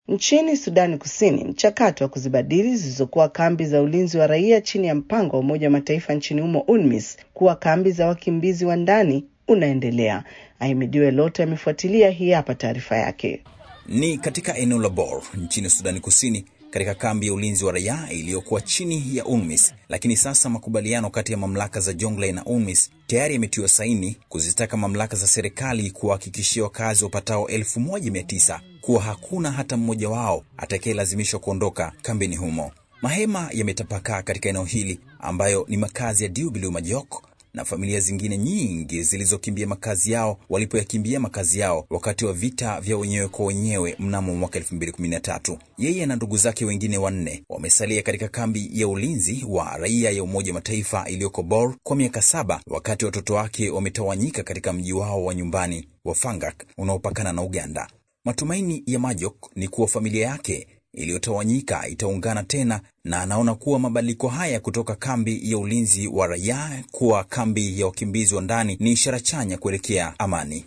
Nchini Sudani Kusini, mchakato wa kuzibadili zilizokuwa kambi za ulinzi wa raia chini ya mpango wa Umoja wa Mataifa nchini humo UNMISS kuwa kambi za wakimbizi wa ndani unaendelea. Ahimidiwe Lote amefuatilia, hii hapa taarifa yake. Ni katika eneo la Bor nchini Sudani Kusini, katika kambi ya ulinzi wa raia iliyokuwa chini ya UNMISS. Lakini sasa makubaliano kati ya mamlaka za Jonglei na UNMISS tayari yametiwa saini kuzitaka mamlaka za serikali kuwahakikishia wakazi wapatao elfu moja mia tisa kuwa hakuna hata mmoja wao atakayelazimishwa kuondoka kambini humo. Mahema yametapakaa katika eneo hili ambayo ni makazi ya Diubilu Majok na familia zingine nyingi zilizokimbia makazi yao walipoyakimbia makazi yao wakati wa vita vya wenyewe kwa wenyewe mnamo mwaka 2013. Yeye na ndugu zake wengine wanne wamesalia katika kambi ya ulinzi wa raia ya Umoja wa Mataifa iliyoko Bor kwa miaka saba, wakati watoto wake wametawanyika katika mji wao wa nyumbani wa Fangak unaopakana na Uganda. Matumaini ya Majok ni kuwa familia yake iliyotawanyika itaungana tena na anaona kuwa mabadiliko haya kutoka kambi ya ulinzi wa raia kuwa kambi ya wakimbizi wa ndani ni ishara chanya kuelekea amani.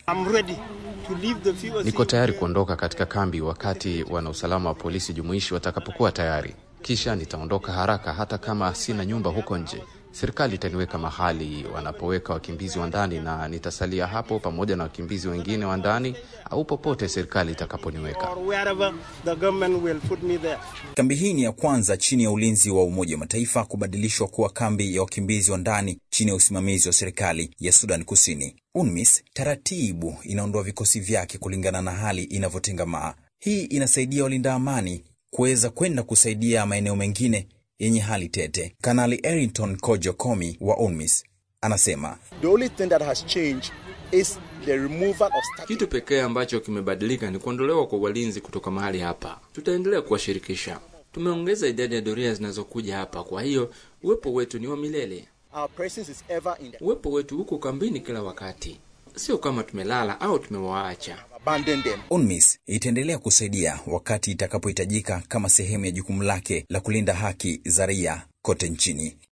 Niko tayari kuondoka katika kambi wakati wanausalama wa polisi jumuishi watakapokuwa tayari, kisha nitaondoka haraka, hata kama sina nyumba huko nje. Serikali itaniweka mahali wanapoweka wakimbizi wa ndani na nitasalia hapo pamoja na wakimbizi wengine wa ndani au popote serikali itakaponiweka. Kambi hii ni ya kwanza chini ya ulinzi wa Umoja wa Mataifa kubadilishwa kuwa kambi ya wakimbizi wa ndani chini ya usimamizi wa serikali ya Sudan Kusini. UNMISS taratibu inaondoa vikosi vyake kulingana na hali inavyotengamaa. Hii inasaidia walinda amani kuweza kwenda kusaidia maeneo mengine yenye hali tete. Kanali Errington Kojo Komi wa UNMISS anasema kitu pekee ambacho kimebadilika ni kuondolewa kwa walinzi kutoka mahali hapa. Tutaendelea kuwashirikisha. Tumeongeza idadi ya doria zinazokuja hapa, kwa hiyo uwepo wetu ni wa milele. Uwepo wetu huko kambini kila wakati, sio kama tumelala au tumewaacha. UNMISS itaendelea kusaidia wakati itakapohitajika kama sehemu ya jukumu lake la kulinda haki za raia kote nchini.